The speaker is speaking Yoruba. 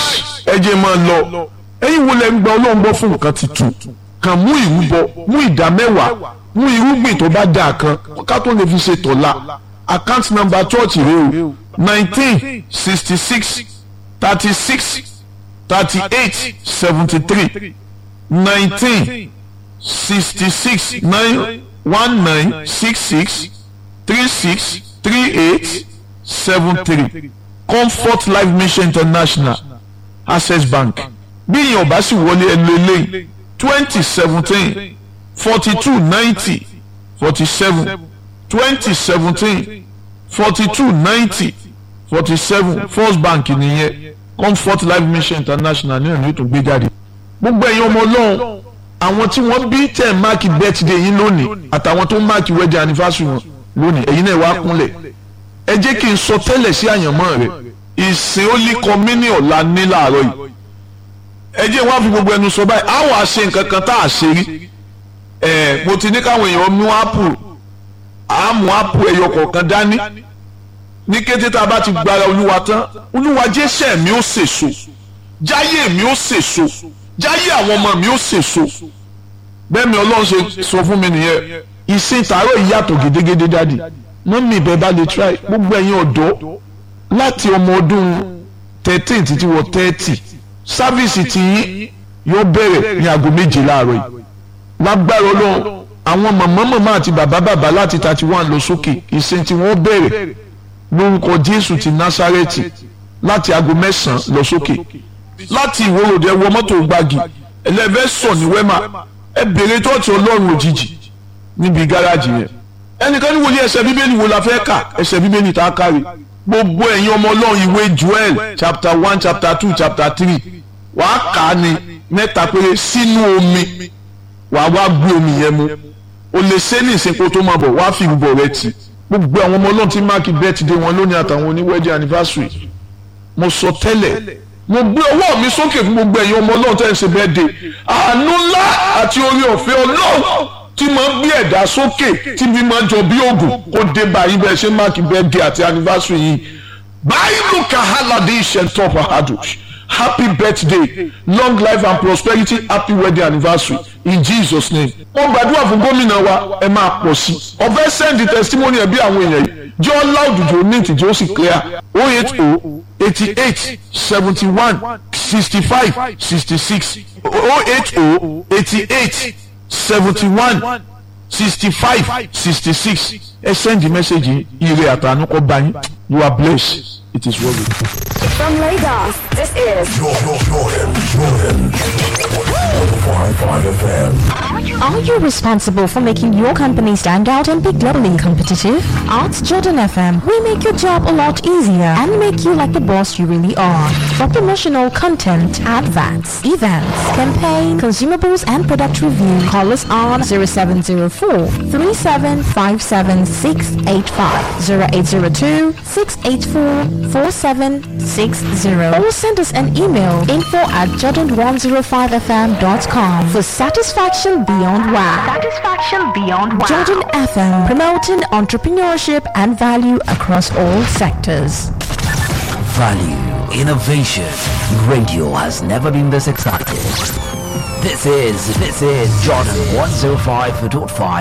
nice ẹ jẹ́ máa lọ ẹ̀yin wo lẹ ń gba ọlọ́run gbọ́ fún nǹkan tuntun kàn mú ìrúbọ mú ìdá mẹ́wàá mú irúgbìn tó bá dáa kan ká tó lè fi ṣe tọ̀la account number church rẹ o nineteen sixty six thirty six thirty eight seventy three nineteen sixty six nine one nine six six three six three eight seven three comfort life mission international access bank bí ìyẹn ọba sì wọlé ẹnu eléyìí twenty seventeen forty two ninety forty seven twenty seventeen forty two ninety forty seven first bank nìyẹn comfort life mission international ní ọ̀nà ètò gbé jáde gbogbo ẹ̀yin ọmọ ọlọ́run àwọn tí wọ́n bí tẹ̀ máàkì birthday yín lónìí àtàwọn tó máàkì wedding anniversary wọn lónìí ẹ̀yin náà wá kúnlẹ̀ ẹ jẹ́ kí n sọ tẹ́lẹ̀ sí àyànmọ́ rẹ̀ ìsìn ó lé kọ́mínì ọ̀la ní làárọ̀ yìí ẹ jẹ́ wọ́n á fi gbogbo ẹnu sọ báyìí àwọn àṣe nǹkan kan tá a ṣe rí ẹ̀ mo ti ní káwọn èèyàn mú ápù àmú ápù ẹyọ kọ̀ọ̀kan dání ní kété tá a bá ti gbára olúwa tán olúwa jésẹ̀ mi ó sèso jáyé mi ó sèso jáyé àwọn ọmọ mi ó sèso bẹ́ẹ̀ mi ọlọ́run ṣe sọ fún mi nìyẹn ìsìn tààrọ̀ ìyàtọ̀ gédégédé dádì mọ́mí ìbẹ́ bá lè try gbogbo ẹ̀yin ọ̀dọ́ láti ọmọ ọdún thirteen títí wọ thirty sáfíìsì tí yóò bẹ̀rẹ̀ ní aago méje láàárọ̀ yìí lágbára ọlọ́run àwọn màmá màmá àti bàbá bàbá láti thirty one lọ sókè ìsìn tí wọ́n bẹ̀rẹ̀ lórúkọ jésù ti násárẹ́tì láti aago mẹ́sàn-án lọ sókè láti ìwòròdé wọ mọ́tò gbági ẹlẹ́fẹ́ sọ ní wẹ́mà ẹ bèrè tọ́ọ̀tì ọlọ́run òjijì níbi gáràjì yẹn ẹnìkan ní wòlíì ẹsẹ̀ bíbélì wo la fẹ́ kà ẹsẹ̀ bíbélì tá a kárí gbogbo ẹ̀yin ọmọ ọlọ́run ìwé joel chapter one chapter two chapter three wàá kà á ní mẹ́ta péré sínú omi wàá wá gbé omi yẹn mu o lè ṣe ní ìsìnkú tó máa bọ̀ wàá fi ìrúbọ rẹ tì gbogbo àwọn ọmọ ọlọ́run tí máàkì birthday wọn lónìí àtàwọn oníwẹ́dì anniversary mo sọ tẹ́lẹ̀ mo gbé ọwọ́ mi sókè fún gbogbo ẹ̀yin ọmọ ọlọ́run tẹ́ ẹ ṣe birthday àánú ńlá àti orí ọ̀fẹ́ ọlọ́run tí máa ń gbé ẹ̀dá sókè tí bí máa ń jọ bí oògùn kó dé báyìí bẹ́ẹ̀ ṣe máàkì birthday àti anniversary yìí báyìí kàhálàdé ìṣẹ̀ntọ́ fàhádùn happy birthday long life and prosperity happy wedding anniversary in jesus name. wọ́n gbàdúrà fún gómìnà wa ẹ máa pọ̀ sí i ọ̀fẹ́ send testimony ẹ̀ bí àwọn èèyàn yìí jọ loud jò neat jò sì clear oh eight oh eighty eight seventy one sixty five sixty six oh eight oh eighty eight seventy one sixty five sixty six ẹ send the message ire àtànú kọ bá yín you are blessed it is well with you. From Lagos, this is Jordan, Jordan, Jordan. 105.5 FM. Are you responsible for making your company stand out and be globally competitive? At Jordan FM, we make your job a lot easier and make you like the boss you really are. For promotional content, adverts, events, campaign, consumables, and product review, call us on 0704 3757685, 0802 684 4760, or send us an email info at jordan105fm.com for satisfaction beyond wow. Satisfaction Beyond Wow. Jordan FM, promoting entrepreneurship and value across all sectors. Value, innovation. Radio has never been this excited. This is, this is Jordan 105.5